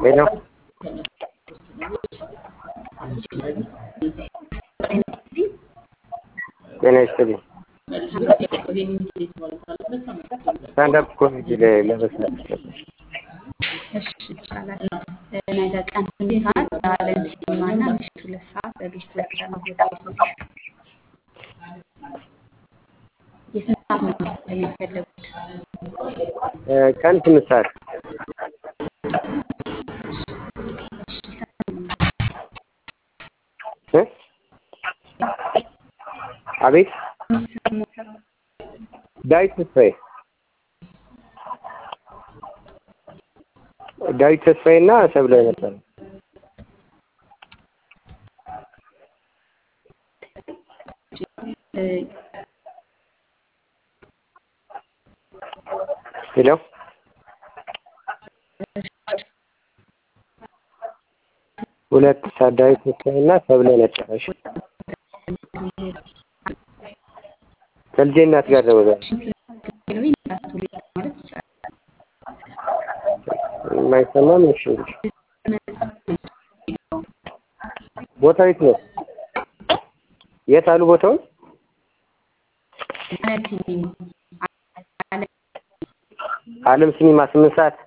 ሄሎ ጤና ይስጥልኝ። ስታንዳፕ ኮሜዲ ላይ ለመስራት ነበር። እሺ ይቻላል። ነገ ቀን ስምንት ሰዓት በአለም ሲኒማ እና ምሽት ሁለት ሰዓት በቤስት ዌልካም ሆቴል የስንት ሰዓት ነው መሰለኝ የፈለጉት? እ ቀን ስምንት ሰዓት እሺ ሰዓት እ አቤት ዳዊት ተስፋዬ ዳዊት ተስፋዬ እና ሰብለ ነበር። እ ሄሎ ሁለት ሰዓት ዳዊት ተስፋዬ እና ሰብለ ነበር። እሺ ከልጄ እናት ጋር ነው ዛሬ። ሄሎዊን ካቶሊክ ማለት ይቻላል። የማይሰማም እሺ እንግዲህ ቦታው የት ነው? የት አሉ ቦታውን? አለም ሲኒማ አለም ሲኒማ ስምንት ሰዓት